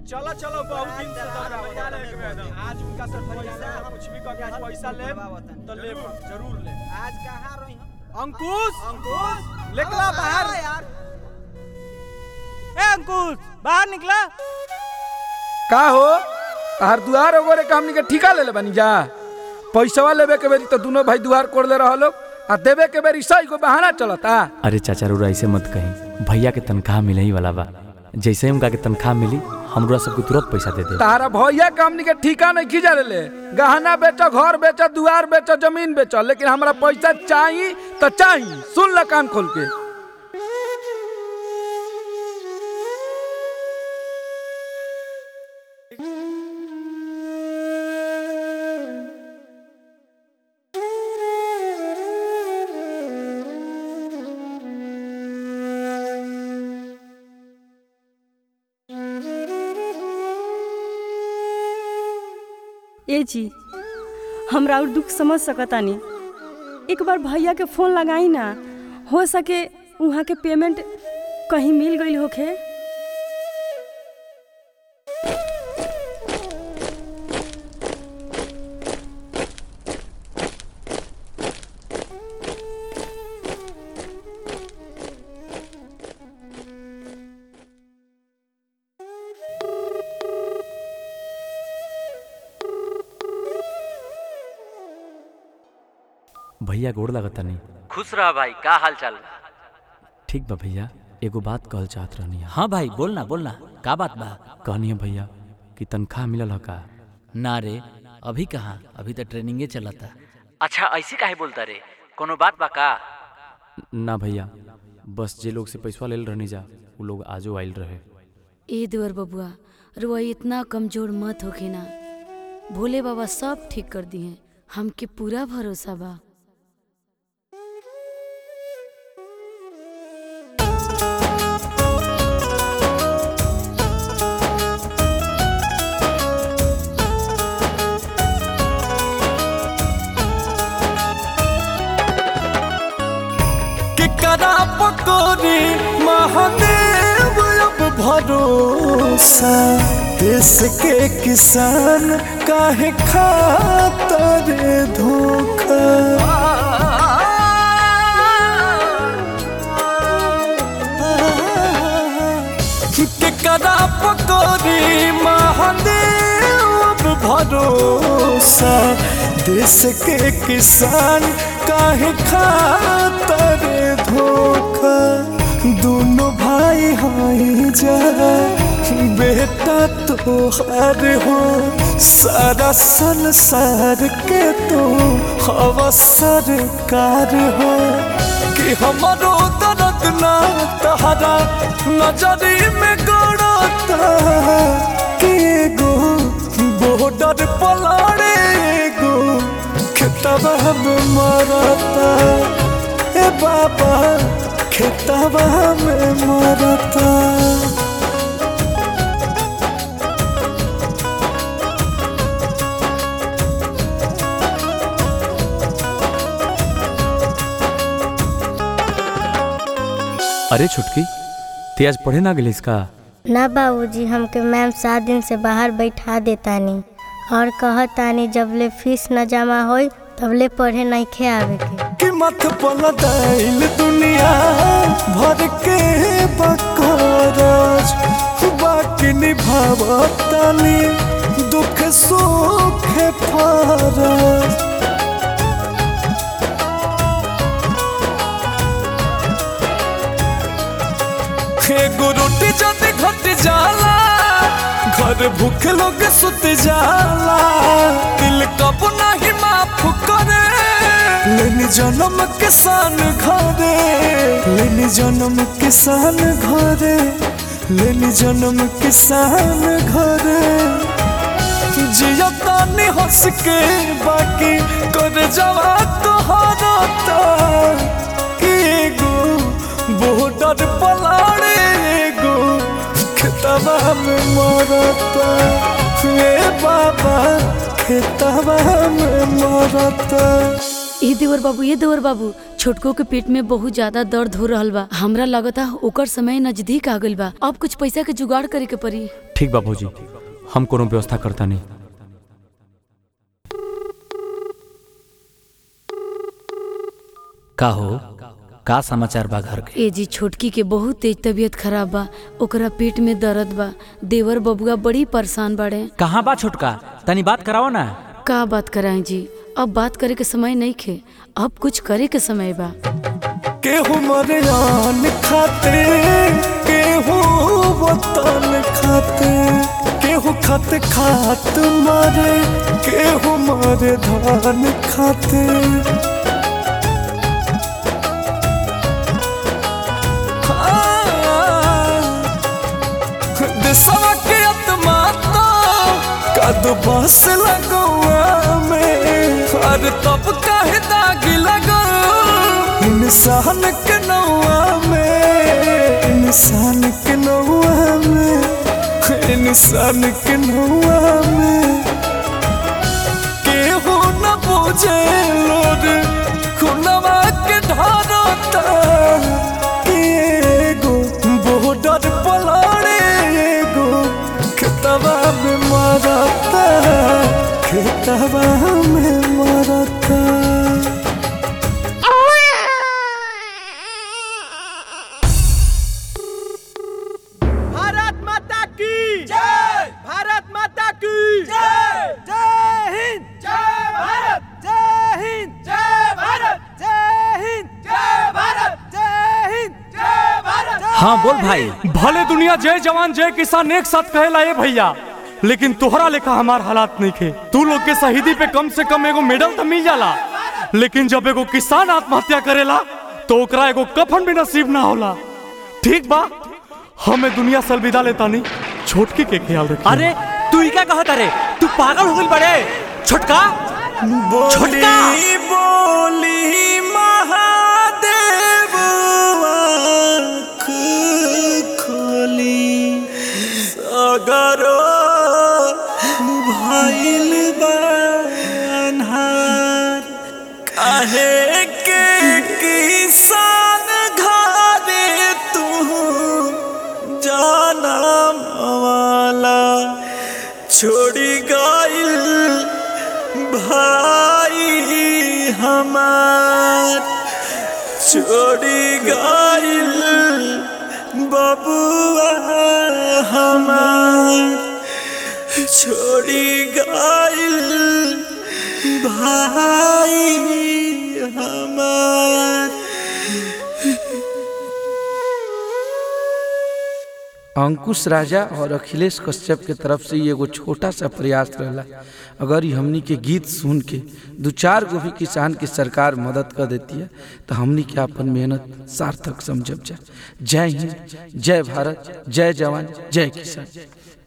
चलो चलो बहुत दिन से आज दौरा मजा बजा ले लेके एकदम। बैठे। आज उनका से पैसा पैसा- कुछ भी करके आज पैसा ले दबावतन। तो ले जरूर। जरूर ले आज कहाँ रही हम अंकुश अंकुश निकला आओ, बाहर। आओ यार ए अंकुश बाहर निकला का हो तार दुआर ओगरे के हमनी के ठिका ले ले बनी जा पैसवा लेबे के बेरी तो दोनों भाई दुआर कोड़ ले रहलो आ देबे के बेरी सही को बहाना चलता अरे चाचा रुरा ऐसे मत कहीं भैया के तनख्वाह मिले ही वाला बा जैसे ही उनका के तनख्वाह मिली हमरा सबको तुरंत पैसा दे दे तारा भैया के हमनी के ठिका नहीं खींचा ले ले गहना बेचो घर बेचो दुआर बेचो जमीन बेचो लेकिन हमरा पैसा चाहिए तो चाहिए सुन ल कान खोल के ए जी हमरा और दुख समझ सकतानी एक बार भैया के फोन लगाई ना हो सके वहाँ के पेमेंट कहीं मिल गई होखे भैया गोड़ लगता नहीं खुश रह भाई का हाल चाल ठीक बा भैया एगो बात कहल चाहत रहनी हाँ भाई बोलना बोलना का बात बा कहनी है भैया कि तनख्वाह मिलल ह का ना रे अभी कहाँ अभी तो ट्रेनिंगे चलता अच्छा ऐसे काहे बोलता रे कोनो बात बा का ना भैया बस जे लोग से पैसा लेल रहनी जा वो लोग आजो आइल रहे ए देवर बबुआ रुआ इतना कमजोर मत होखे ना भोले बाबा सब ठीक कर दिए हमके पूरा भरोसा बा केकरा पकोरी महादेव अब भरोसा देश के किसान काहे खातर धोखा केकरा पकोरी महादेव अब भरोसा देश के किसान काहे खातर धोखा दोनों भाई हाई जा बेटा तो हर हो सारा संसार के तो हवा सरकार हो कि हमारो दर्द ना तहरा नजरी में गड़ता कि एगो बॉर्डर पलाड़े एगो खेतवा में मरता ए बाबा खेतवा में मरता अरे छुटकी ते आज पढ़े ना गेलिस का ना बाबूजी हमके मैम सात दिन से बाहर बैठा देतानी और कहतानी जबले फीस न जमा होई तबले पढ़े नहीं आवे के कि मत पलटाइल दुनिया भर के बकराज बाकी निभावतानी दुख सुख फराज एगो रोटी जद घट जाला घर भूख लोग सुत जाला दिल कब नहीं माफ करे लेनी जन्म किसान घरे लेनी जन्म किसान घरे लेनी जन्म किसान घरे जिया तानी हंस के बाकी कर जवा तोहरा कि एगो बॉर्डर पलाड़े एगो खेतवा में मरता ए बाबा खेतवा में मरता ए देवर बाबू ए देवर बाबू छोटको के पेट में बहुत ज्यादा दर्द हो रहल बा हमरा लगता ओकर समय नजदीक आ गइल बा अब कुछ पैसा के जुगाड़ करे के पड़ी ठीक बा भौजी हम कोनो व्यवस्था करता नहीं का हो का समाचार बा घर के ए जी छोटकी के बहुत तेज तबीयत खराब बा ओकरा पेट में दर्द बा देवर बबुआ बड़ी परेशान बाड़े कहाँ बा छोटका तनी बात कराओ ना का बात कराएं जी अब बात करे के समय नहीं खे अब कुछ करे के समय बा केहू मरे आन खाते केहू वतन खाते केहू खाते खात मारे केहू मारे धान खाते देशवा के आत्मा कद बस लगवा में और तब काहे दागी लगा इंसान के नौआ में इंसान के नौआ में इंसान के नौआ में केहू न पूछे लोग खुनवा के धरता एगो बॉर्डर पलाड़े एगो खेतवा में मरता खेतवा में मरता भारत माता की जय भारत माता की जय जय हिंद जय भारत जय हिंद जय भारत जय हिंद जय भारत जय हिंद जय भारत हाँ बोल भाई भले दुनिया जय जवान जय किसान एक साथ कहेला ए भैया लेकिन तोहरा लेखा हमार हालात नहीं खे तू लोग के शहीदी पे कम से कम एगो मेडल तो मिल जाला लेकिन जब एगो किसान आत्महत्या करेला तो ओकरा एगो कफन भी नसीब ना होला ठीक बा हमें दुनिया से अलविदा लेता नहीं छोटकी के ख्याल रखिए अरे तू ही क्या कहता रे तू पागल हो गई बड़े छोटका छोटका बोली बोली महादेव आँख खोली अगरो भइल बा अन्हार काहे के किसान घरे तू जानम वाला छोड़ी गइल भाई हमार छोड़ी गइल बबुआ हमार छोड़ी गइल भाई हमार अंकुश राजा और अखिलेश कश्यप के तरफ से ये एगो छोटा सा प्रयास रहला अगर ये हमनी के गीत सुन के दो चार गो भी किसान की सरकार मदद कर देती है तो हमनी के अपन मेहनत सार्थक समझब जा जय हिंद जय भारत जय जवान जय किसान